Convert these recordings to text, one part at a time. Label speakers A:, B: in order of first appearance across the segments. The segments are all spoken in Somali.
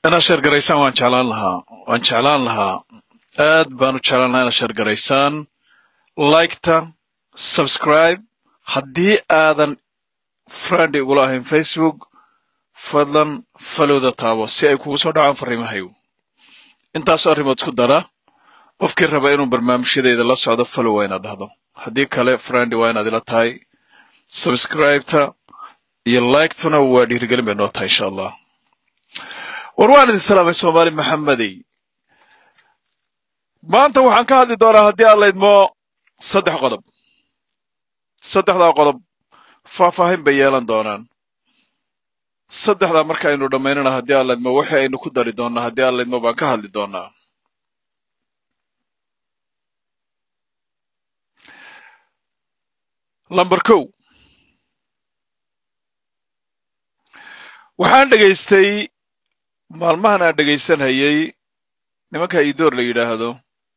A: inaad sheer garaysaan waan jeclaan lahaa waan jeclaan lahaa aad baan u jeclaan lahaa inaad sheer garaysaan liketa subscribe haddii aadan friend igula ahayn facebook fadlan falowda taabo si ay kugu soo dhacaan fariimahaygu intaasoo arrimood isku dara qofkii raba inuu barnaamijyadayda la socdo falow waa inaad dhahdo haddii kale friend waa inaad ila tahay subscribeta iyo liketuna waa dhiirigelin bay noo tahay insha allah war waan idin salaamay soomaali maxamedey maanta waxaan ka hadli doonaa haddii aad laydmo saddex qodob saddexdaa qodob faahfaahin bay yeelan doonaan saddexdaa marka aynu dhammaynana haddii aad laydmo wixii aynu ku dari doonnaa haddii aad laydmo baan ka hadli doonaa lamber kow waxaan dhegaystay maalmahan aan dhegaysanhayay nimanka idoor la yidhaahdo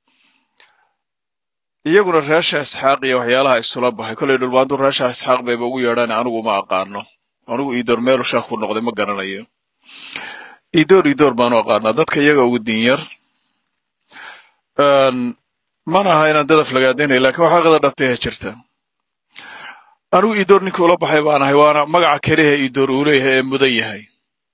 A: iyaguna reesha isxaaq iyo waxyaalaha isula baxay kollay dhulbaantu reesha isxaaq bayba ugu yeedhaan anigu uma aqaano anigu idoor meelu sheekh ku noqday ma garanayo idoor idoor baanu aqaanaa dadka iyaga ugu dinyar mana aha inaan dadaf lagaadaynay lakiin waxaa qada dhabtayha jirta anigu idoor ninkii ula baxay baan ahay waana magaca keliha idoor uu leeyahay ee mudan yahay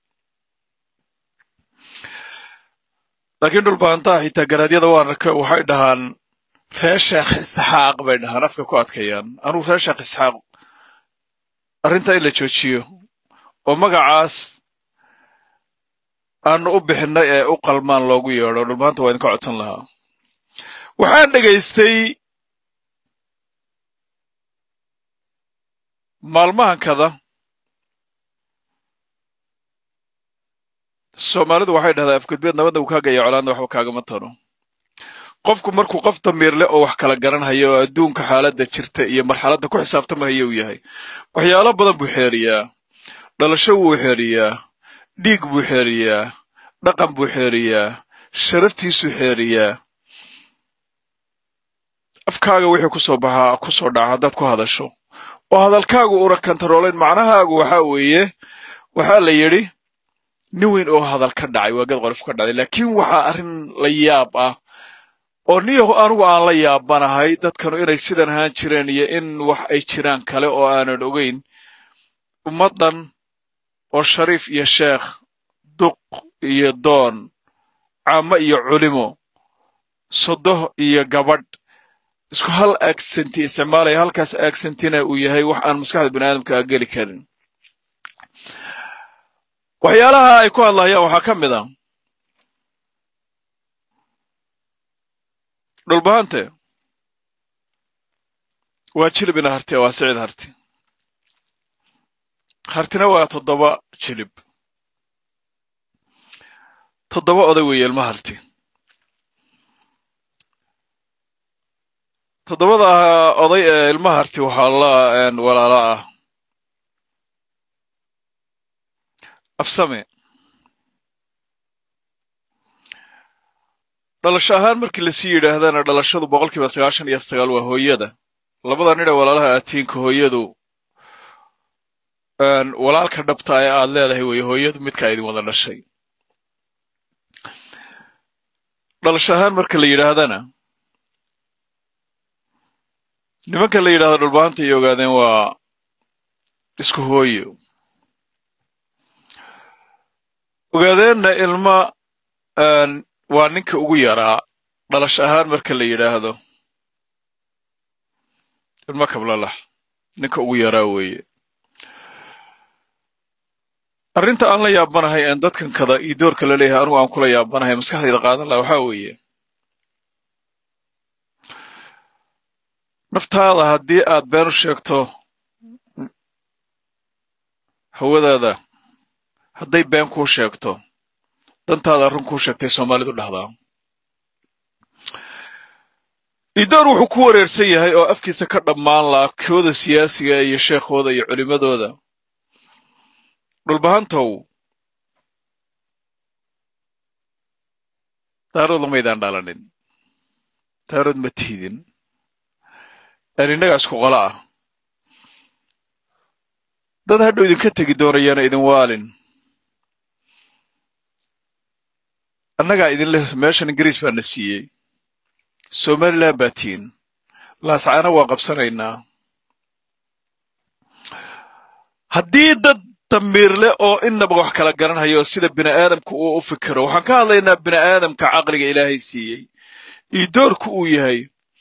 A: laakiin dhulbaantaha xitaa garaadyada waan waxay dhahaan ree sheekh isxaaq bay dhahaan afka ku adkayaan anugu ree sheekh isxaaq arrintaa in la joojiyo oo magacaas aanu u bixinay ee u qalmaan loogu yeedho dhulbaanta waa idinka codsan lahaa waxaan dhegaystay maalmahankada soomaalidu waxay dhahdaa afgudbeed nabadna uu kaagaya colaadna waxba kaagama taro qofku markuu qof damiir leh oo wax kala garanhaya oo adduunka xaaladda jirta iyo marxaladda ku xisaabtamahaya uu yahay waxyaalo badan buu xeeriyaa dhalasho wuu xeeriyaa dhiig buu xeeriyaa dhaqan buu xeeriyaa sharaftiisuu xeeriyaa afkaaga wixii kusoo baxaa ku soo dhaca haddaad ku hadasho oo hadalkaagu una kantaroolayn macnahaagu waxaa weeye waxaa la yidhi nin weyn oo hadal ka dhacay waa gad qorif ka dhacday laakiin waxaa arrin la yaab ah oo niyahu anigu aan la yaabanahay dadkanu inay sidan ahaan jireen iyo in wax ay jiraan kale oo aanan ogeyn ummaddan oo shariif iyo sheekh duq iyo doon caamo iyo culimo sodoh iyo gabadh isku hal agsenti isticmaalaya halkaas agsentina uu yahay wax aan maskaxda bini aadamka a geli karin waxyaalaha ay ku hadlahayaan waxaa ka mid a dhulbahante waa jilibina harti waa sicid harti hartina waa toddoba jilib toddoba oday weeye ilma harti toddobada oday ee ilma harti waxaa la walaala ah absame dhalasho ahaan markii lasii yidhaahdana dhalashadu boqol kiiba sagaashan iyo sagaal waa hooyada labada nidha walaalaha aatiinka hooyadu walaalka dhabta ee aad leedahay weeye hooyadu midka idin wada dhashay dhalasho ahaan marka la yidhaahdana nimanka la yidhahdo dhulbaanta ay ogaadeen waa isku hooyo ogaadeenna ilma waa ninka ugu yaraa dhalasho ahaan marka la yidhaahdo ilmo kablalax ninka ugu yaraa weeye arrinta aan la yaabanahay een dadkan kada iyo doorka la leeyahay anigu aan kula yaabanahay maskaxdayda qaadan laha waxaa weeye naftaada haddii aad been u sheegto hawadaada hadday been kuu sheegto dantaada run kuu sheegtay soomaalidu dhahdaa idoor wuxuu ku wareersan yahay oo afkiisa ka dhammaan laha kooda siyaasiga iyo sheekhooda iyo culimmadooda dhulbahantow daarood lamaydaan dhalanin daarood ma tihidin aan innaga isku qolo ah dad hadhow idinka tegi doonayana idin waalin annagaa idin leh meeshan ingiriis baa na siiyey somaliland baa tiin laascaana waa qabsanaynaa haddii dad damiir leh oo inaba wax kala garanhayo sida bini aadamka uu u fikiro waxaan ka hadlaynaa bini aadamka caqliga ilaahay siiyey iyo doorku uu yahay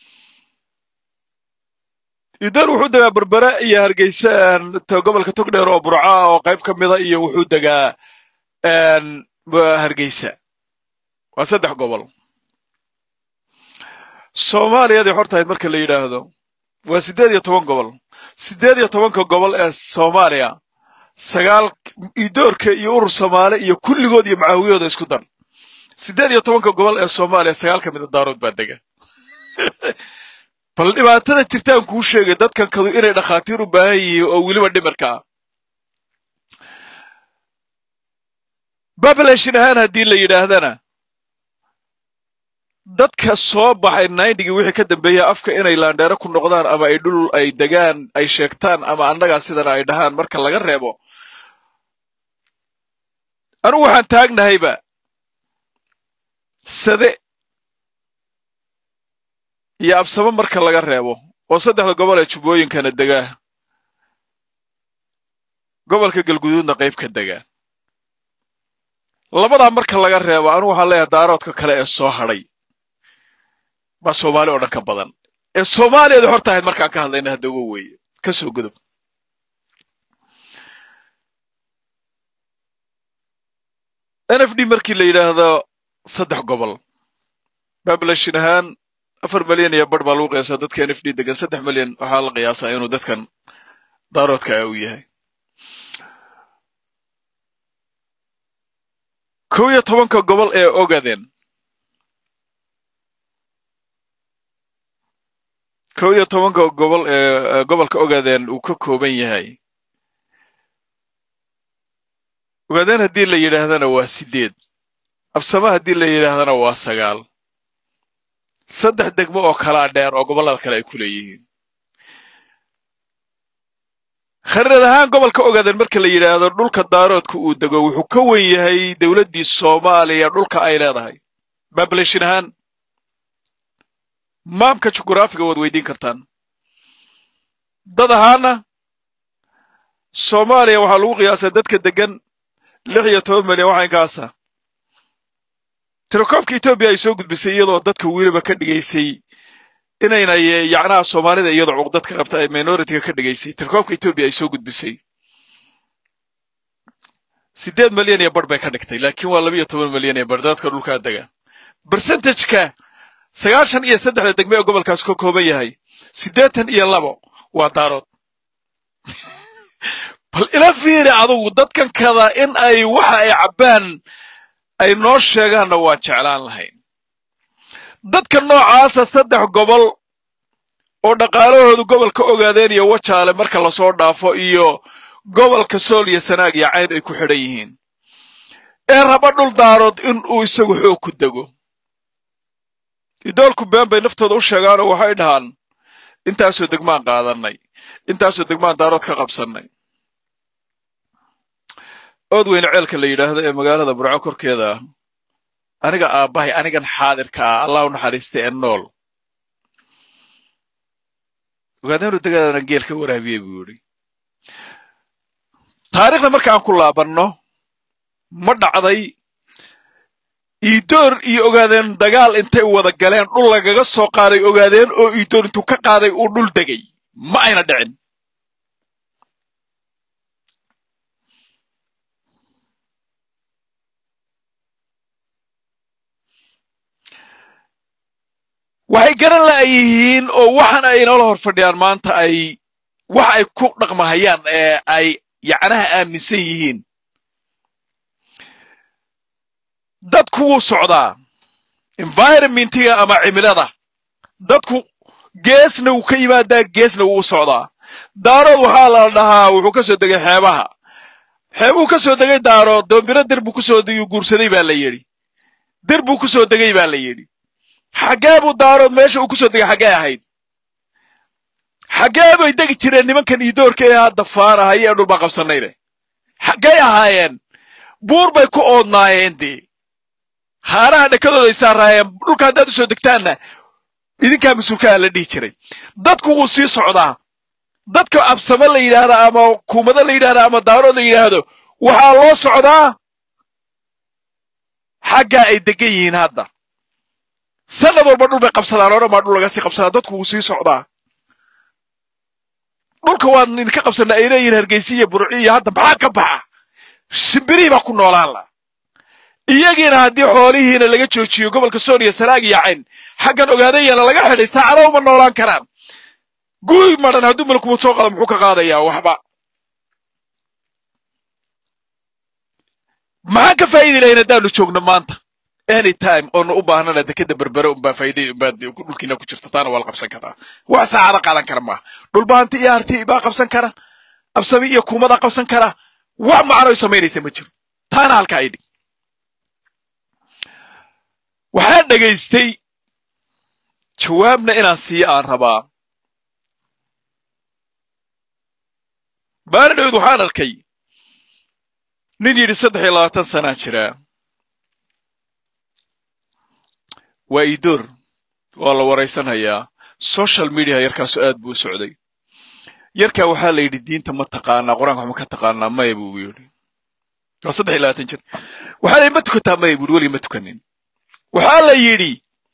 A: idoor wuxuu degaa berbera iyo hargeysa gobolka togdheer oo burca oo qayb ka mida iyo wuxuu degaa hargeysa waa saddex gobol soomaaliyadii hortahayd marka la yidhaahdo waa siddeed iyo toban gobol siddeed iyo tobanka gobol ee soomaaliya sagaal idoorka iyo urur soomaali iyo kulligood iyo macaawiyooda isku dar siddeed iyo tobanka gobol ee soomaaliya sagaal ka mida daarood baa dega bal dhibaatada jirtaan kuu sheegay dadkan kadu inay dhakhaatiir u baahan yihiin oo weliba dhimirka ah babaleshin ahaan haddii la yidhaahdana dadka soo baxay nindigii wixii ka dambeeya afka inay laandheero ku noqdaan ama ay dhul ay degaan ay sheegtaan ama annagaa sidana ay dhahaan marka laga reebo anugu waxaan taagnahayba sade iyo absamo marka laga reebo oo saddexda gobol ee jubbooyinkana degaa gobolka galguduudna qayb ka degaa labadaa marka laga reebo anugu waxaan leeyahay daaroodka kale ee soo hadhay baa soomaali oo dhan ka badan ee soomaaliyada hor tahayd markaan ka hadlayna hadda uga weeye ka soo gudub n f d markii la yidhaahdo saddex gobol babaleshin ahaan afar milyan iyo bar baa lagu qiyaasaa dadka n f d degan saddex milyan waxaa la qiyaasaa inuu dadkan daaroodka ah uu yahay kow iyo tobanka gobol ee ogaden kow iyo tobanka gobol ee gobolka ogaden uu ka kooban yahay ogaden haddii la yidhaahdana waa siddeed absama haddii la yidhaahdana waa sagaal saddex degmo oo kalaa dheer oo gobollada kale ay ku leeyihiin khariirad ahaan gobolka ogaden marka la yidhaahdo dhulka daaroodka uu dego wuxuu ka wen yahay dowladdii soomaaliya dhulka ay leedahay babaleshin ahaan maamka jugraafiga waad weydiin kartaan dad ahaana soomaaliya waxaa lagu qiyaasaa dadka degan lix iyo toban milyan waxa inkaasa tirakoobka etoobiya ay soo gudbisay iyadoo dadka weliba ka dhigaysay inayna yacnaha soomaalida iyadoo cuqdad ka qabta ay minoritiga ka dhigaysay tirakoobka etoobiya ay soo gudbisay siddeed milyan iyo bar bay ka dhigtay laakiin waa laba iyo toban milyan iyo bar dadka dhulkaa dega bersentageka sagaashan iyo saddexda degme ee gobolkaas ka kooban yahay siddeetan iyo labo waa daarood bal ila fiiri adugu dadkan kada in ay waxa ay cabbaan ay noo sheegaanna waan jeclaan lahayn dadka noocaasa saddex gobol oo dhaqaalahoodu gobolka ogaadeen iyo wajaale marka lasoo dhaafo iyo gobolka sool iyo sanaag iyo cayn ay ku xidhan yihiin ee raba dhul daarood in uu isagu xoog ku dego idoolku been bay naftooda u sheegaanoo waxay dhahaan intaasoo degmaan qaadannay intaasoo degmaan daarood ka qabsannay ood weyne ceelka la yidhaahdo ee magaalada burco korkeeda ah aniga aabbahay anigan xaadirka ah allah u naxariistay ee nool ogaadeenu degaadana geel ka waraabiyey buu yidhi taariikhda marka aan ku laabanno ma dhacday iidoor iyo ogaadeen dagaal intay wada galeen dhul lagaga soo qaaday ogaadeen oo iidoor intuu ka qaaday uu dhul degay ma ayna dhicin waxay garan la'yihiin oo waxan ay inoola hor fadhiyaan maanta ay wax ay ku dhaqmahayaan ee ay yacnaha aaminsan yihiin dadku wuu socdaa environmentiga ama cimilada dadku geesna wuu ka yimaadaa geesna wuu u socdaa daarood waxaa la dhahaa wuxuu ka soo degay xeebaha xeebuu ka soo degay daarood doombiro dir buu kusoo guursaday baa la yidhi dir buu ku soo degay baa la yidhi xaggee buu daarood meesha uu ku soo degay xaggee ahayd xaggee bay degi jireen nimankan iidoorka ee hadda faanahay ee dhulbaa qabsanay leh xaggay ahaayeen buur bay ku oodnaayeen dee haaraha dhakadooda ay saaraayeen dhulka haddaad usoo degtaanna idinkaa mas-uulkaa la dhihi jiray dadku wuu sii socdaa dadka absamo la yidhaahdo ama kuumado la yidhahdo ama daarood la yidhaahdo waxaa loo socdaa xaggaa ay degan yihiin hadda sanad walba dhul bay qabsadaan oo dhan baa dhul laga sii qabsadaa dadku wuu sii socdaa dhulka waan idinka qabsana ay leeyihin hargeysa iyo burci iyo hadda maxaa ka baxa shimbirihii baa ku noolaan la iyagiina haddii xoolihiina laga joojiyo gobolka sooniya sanaag iyo cayn xaggan ogaadayana laga xidhay saacada uma noolaan karaan guy madhan hadduu malkuba soo qado muxuu ka qaadayaa waxba maxaan ka faa'idi lahayn haddaanu joogno maanta anytime oonu u baahnana dekeda berbere unbaa faa'iday unbaa dhulkiina ku jirta taana waa la qabsan karaa wax saacada qaadan kara maaha dhulbaanti iyo harti baa qabsan kara absami iyo kuumadaa qabsan kara wax macnoy samaynaysa ma jiro taana halka ay dhig waxaan dhegaystay jawaabna inaan siiyo aan rabaa maalin dhowd waxaan arkay nin yidhi saddex iyo labaatan sanaa jiraa waa idoor waa la waraysanhayaa social media yarkaasu aad buu u socday yarkaa waxaa la yidhi diinta ma taqaanaa qur-aanka waxma ka taqaanaa maya buu yidhi waa saddex iyo labaatan jir waxaa la yidhi ma tukataa maya buu yidhi weligii ma tukanin waxaa la yidhi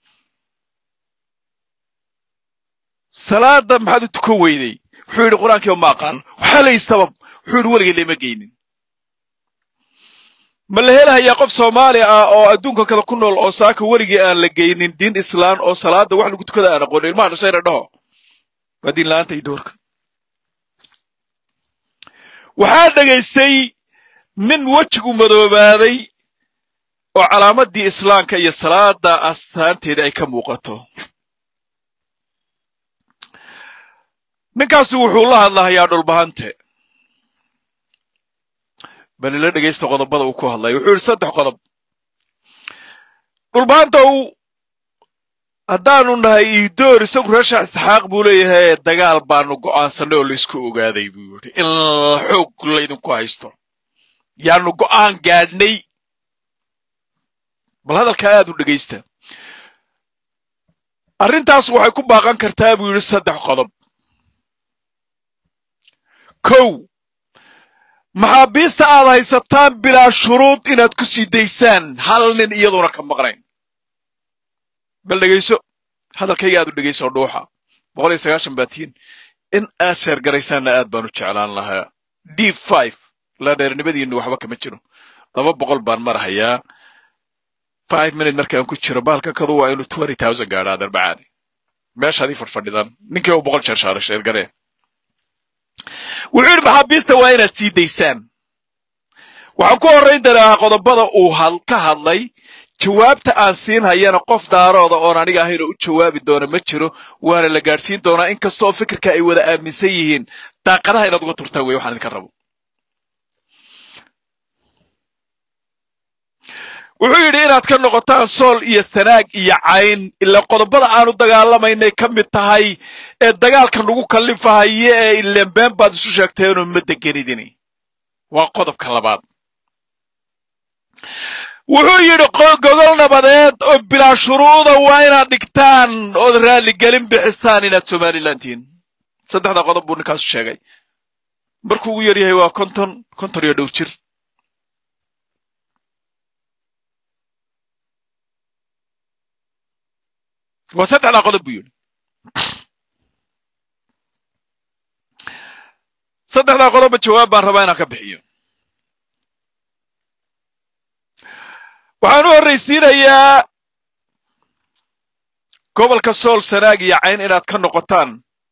A: salaada maxaad u tukan weyday wuxuu yidhi qur-aankiiba ma aqaano waxaa la yidhi sabab wuxuu yidhi weligii lama geynin ma la helahayaa qof soomaali ah oo adduunka kada ku nool oo saaka weligii aan la geynin diin islaan oo salaada wax lagu tukada aan aqoonin ilmaha dhashayna dhaho waa diin la-aanta iyo doorka waxaa dhegaystay nin wejigu madoobaaday oo calaamadii islaamka iyo salaada astaanteeda ay ka muuqato ninkaasu wuxuu la hadlahayaa dhulbahante bal ila dhegaysta qodobada uu ku hadlaya wuxuu yidhi saddex qodob dhulbahantow haddaanu nahay iidoor isagu reesha isxaaq buu leeyahay dagaal baanu go'aansanay oo laysku ogaaday buu yidhi in xoog laydinku haysto yaanu go'aan gaadhnay bal hadalkaa aad u dhegaysta arrintaas waxay ku baaqan kartaa buu yidhi saddex qodob kow maxaabiista aad haysataan bilaa shuruud inaad ku sii daysaan hal nin iyadoona ka maqnayn bal dhegayso hadalkayga aad u dhegayso dhuuxa boqol iyo sagaashan baatiin in aad sheergaraysaanna aad baanu jeclaan lahaa d five laadheernimadiinna waxba kama jiro laba boqol baan marahayaa five minute markaan ku jiro baalka kadu waa inuu twenty thousand gaadha adarbacaani meeshaadii fadhfadhidaan ninkii u boqol jeer shaaray sheergaree wuxuu yidhi maxaabiista waa inaad sii daysaan waxaan ku horrayn doonaa qodobada uu ka hadlay jawaabta aan siin hayana qof daarooda oon aniga ahayn oo u jawaabi doona ma jiro waana la gaadhsiin doonaa in kastooo fikirka ay wada aaminsan yihiin daaqadaha inaad uga turtaan wey waxaan idinka rabo wuxuu yidhi inaad ka noqotaan sool iyo sanaag iyo cayn ilaa qodobada aanu dagaalamaynay ka mid tahay ee dagaalka nagu kallifahaye ee ilenbeen baad isu sheegteenoo ma degenidini waa qodobka labaad wuxuu yidhi gogol nabadeed oo bilaa shuruuda waa inaad dhigtaan ood raalligelin bixisaan inaad somalilan tihiin saddexda qodob buu ninkaasu sheegay markuu ugu yar yahay waa konton konton iyo dhow jir waa saddexdaa qodob buu yidhi saddexdaa qodobba jawaab baan rabaa inaan ka bixiyo waxaan u horraysiinayaa gobolka sool sanaag iyo cayn inaad ka noqotaan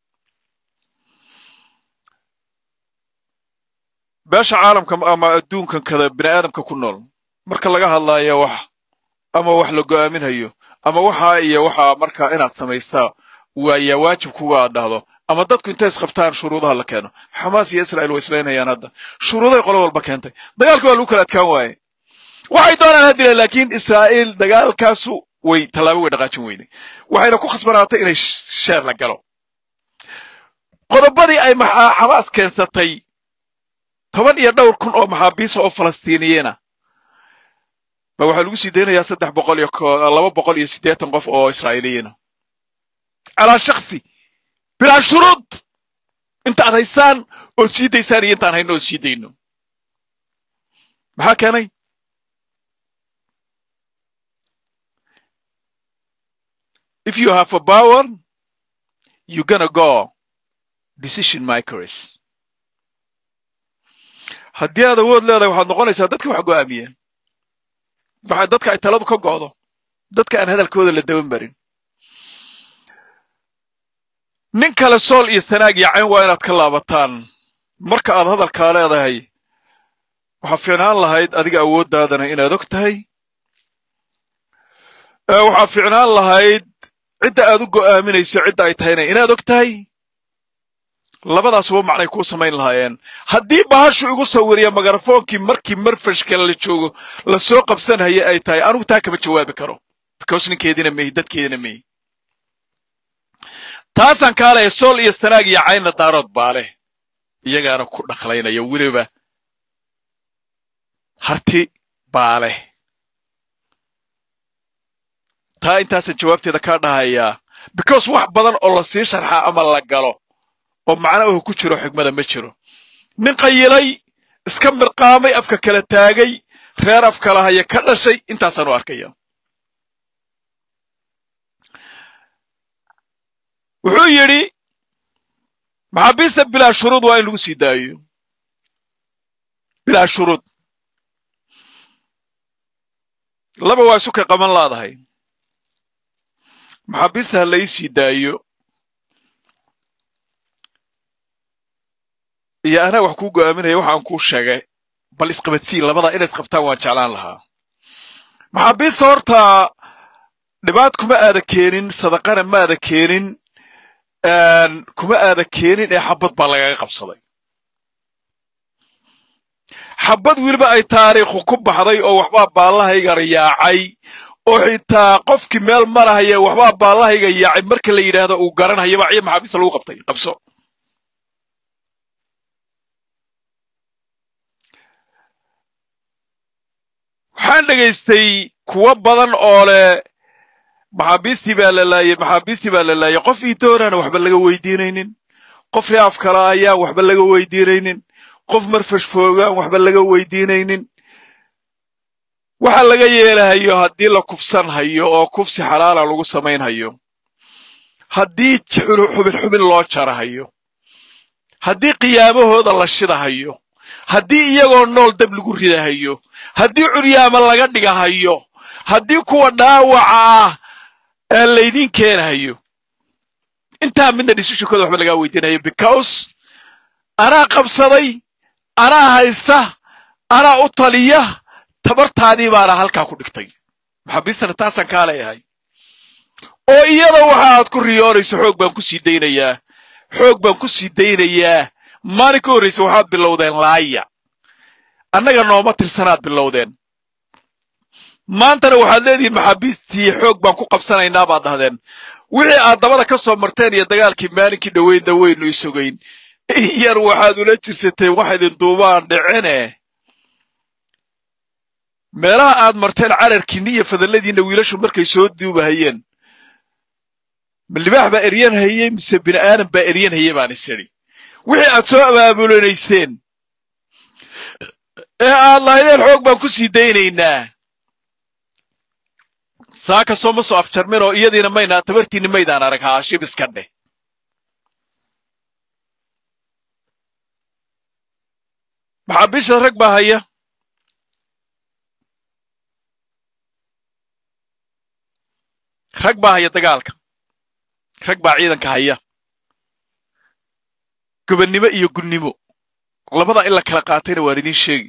A: beesha caalamka ama adduunkan kada bini aadamka ku nool marka laga hadlaayo wax ama wax la go'aaminhayo ama waxa iyo waxa markaa inaad samaysaa waayaa waajib kuga aad dhahdo ama dadku intay isqabtaan shuruudaha la keeno xamaas iyo israa'iil way islaynayaan hadda shuruuday qolo walba keentay dagaalka waa lagu kala adkaan waaye waxay doonaan haddila laakiin israa'iil dagaalkaasu way tallaabo way dhaqaajin weyday waxayna ku khasbanaatay inay sheer la galo qodobadii ay xamaas keensatay toban iyo dhowr kun oo maxaabiisa oo falastiiniyiina ba waxaa lagu sii daynayaa saddex boqol iyo laba boqol iyo siddeetan qof oo israa'iiliyiina calaa shaksi bilaa shuruud inta ad haysaan ood sii daysaan iyo intaan hayno ood sii dayno maxaa keenay if you have a power you gonna go decision makers haddii aad awood leedahay waxaad noqonaysaa dadka wax go'aamiya waxa dadka ay taladu ka go'do dadka aan hadalkooda la daban marin nin kale sool iyo sanaag iyo cayn waa inaad ka laabataan marka aad hadalkaa leedahay waxaa fiicnaan lahayd adiga awooddaadana inaad og tahay waxaa fiicnaan lahayd cidda aad u go'aaminayso cidda ay tahayna inaad og tahay labadaasuba macnay kuu samayn lahaayeen haddii bahashu igu sawiriya mikrofoonkii markii marfashka la joogo lasoo qabsanhaya ay tahay anugu taa kama jawaabi karo because ninkeediina mehi dadkeedina mehi taasaan kaa lehay sool iyo sanaag iyo caynna daarood baa leh iyagaana ku dhaqlaynaya weliba harti baa leh taa intaasaan jawaabteeda kaa dhahayaa because wax badan oo la sii sharxaa ama la galo oo macna uhu ku jiro xigmada ma jiro nin qayilay iska mirqaamay afka kala taagay reer af kala haya ka dhashay intaasaan u arkaya wuxuu yidhi maxaabiista bilaa shuruud waa in lagu sii daayo bilaa shuruud laba waa isu ka qaban laadahay maxaabiista ha la ii sii daayo iyo anaa wax kuu go'aaminaya waxaan kuu sheegay bal isqabadsii labadaa inay isqabtaan waan jeclaan lahaa maxaabiista horta dhibaat kuma aada keenin sadaqana ma aada keenin kuma aada keenin ee xabad baa lagaga qabsaday xabad weliba ay taariikhu ku baxday oo waxbaa baallahayga yaacay oo xitaa qofkii meel marahaya waxbaa baallahayga yaacay marka la yidhaahdo uu garanhayaba ciid maxaabiista lagu qabtay qabso waxaan dhegaystay kuwo badan oo leh maxaabiistii baa la laayay maxaabiistii baa la laayay qof ii doonaana waxba laga weydiinaynin qof reaf kala ayaan waxba laga weydiinaynin qof marfash foogaan waxba laga weydiinaynin waxa laga yeelahayo haddii la kufsan hayo oo kufsi xalaala lagu samaynhayo haddii xubin xubin loo jarahayo haddii qiyaamahooda la shidahayo haddii iyagoo nool dab lagu ridahayo haddii curyaama laga dhigahayo haddii kuwa dhaawaca ah ee laydiin keenahayo intaa midna dhisishukooda waxba lagaa weydiinayo because anaa qabsaday anaa haysta anaa u taliya tabartaadii baana halkaa ku dhigtay maxaabiistana taasaan kaa leeyahay oo iyada waxa aad ku riyoonayso xoog baan ku sii daynayaa xoog baan ku sii daynayaa maalin ka horraysa waxaad bilowdeen laaya annaga nooma tirsanaad bilowdeen maantana waxaad leedihiin maxaabiistii xoog baan ku qabsanaynaa baad dhahdeen wixii aad dabada ka soo marteen iyo dagaalkii maalinkii dhoweyn daweynu isogayn yar waxaad ula jirsateen wax idin duubaan dhicine meelaha aad marteen cararkiinni iyo fadalladiinna wiilashu markay soo duubahayeen ma libaax baa eryan hayey mise bini aadan baa eryan hayey baan is idhi wixii aad soo abaabulanayseen ee aad lahaydeen xoog baan ku sii daynaynaa saaka soo ma soo afjarmin oo iyadiina maynaa tabartiinni maydaan arag haashib iska dheh maxaabiisha rag baa haya rag baa haya dagaalka rag baa ciidanka haya gobannimo iyo gunnimo labadaa in la kala qaatayna waan idiin sheegi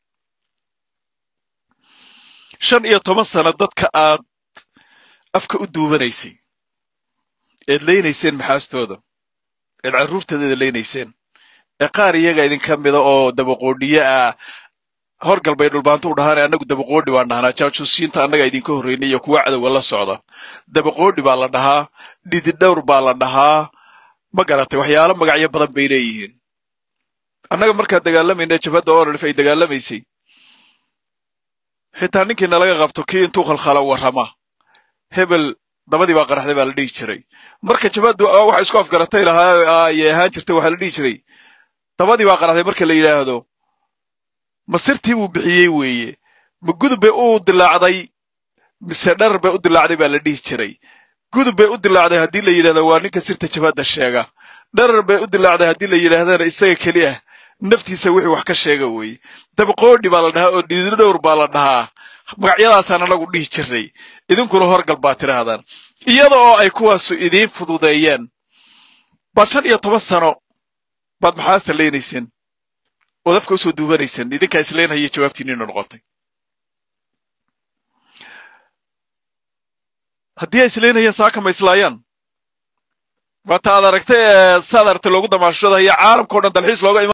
A: shan iyo toban sano dadka aad afka u duubanaysay eed leynayseen maxaastooda eed carruurtoodeeda leynayseen ee qaar iyaga idinka mida oo dabaqoodhiye ah horgal bay dhulbaantu u dhahaan annagu dabaqoodhi baan dhahnaa jaajuusiinta annaga idinka horreynay iyo kuwa cadowga la socda dabaqoodhi baa la dhahaa dhididhowr baa la dhahaa ma garatay waxyaalo magacyo badan bay leeyihiin annaga markaan dagaalamayna jabhadda oralif ay dagaalamaysay xitaa ninkii nalaga qabto kii intuu khalkhala warrama hebel dabadii baa qaraxday baa la dhihi jiray marka jabaddu waxa isku afgaratay lahaa ayay ahaan jirtay waxaa la dhihi jiray dabadii baa qaraxday marka la yidhaahdo masirtii buu bixiyey weeye ma gudub bay u dilaacday mise dharar bay u dilaacday baa la dhihi jiray gudub bay u dilaacday haddii la yidhahdo waa ninka sirta jabadda sheega dharar bay u dilaacday haddii la yidhaahdana isaga keli ah naftiisa wixii wax ka sheega weeye dabaqoodhi baa la dhahaa oo dhiididhowr baa la dhahaa magacyadaasaan anagu dhihi jirnay idinkuna horgal baa tidhaahdaan iyada oo ay kuwaasu idiin fududeeyeen baad shan iyo toban sano baad maxaasta leynayseen ood afka usoo duubanayseen idinkaa isleynhaya jawaabtiinina noqotay haddii ay isleynayeen saaka ma islaayaan waata aad aragtay saad aragtay loogu damaashadaya caalamka o dhan dalxiis looga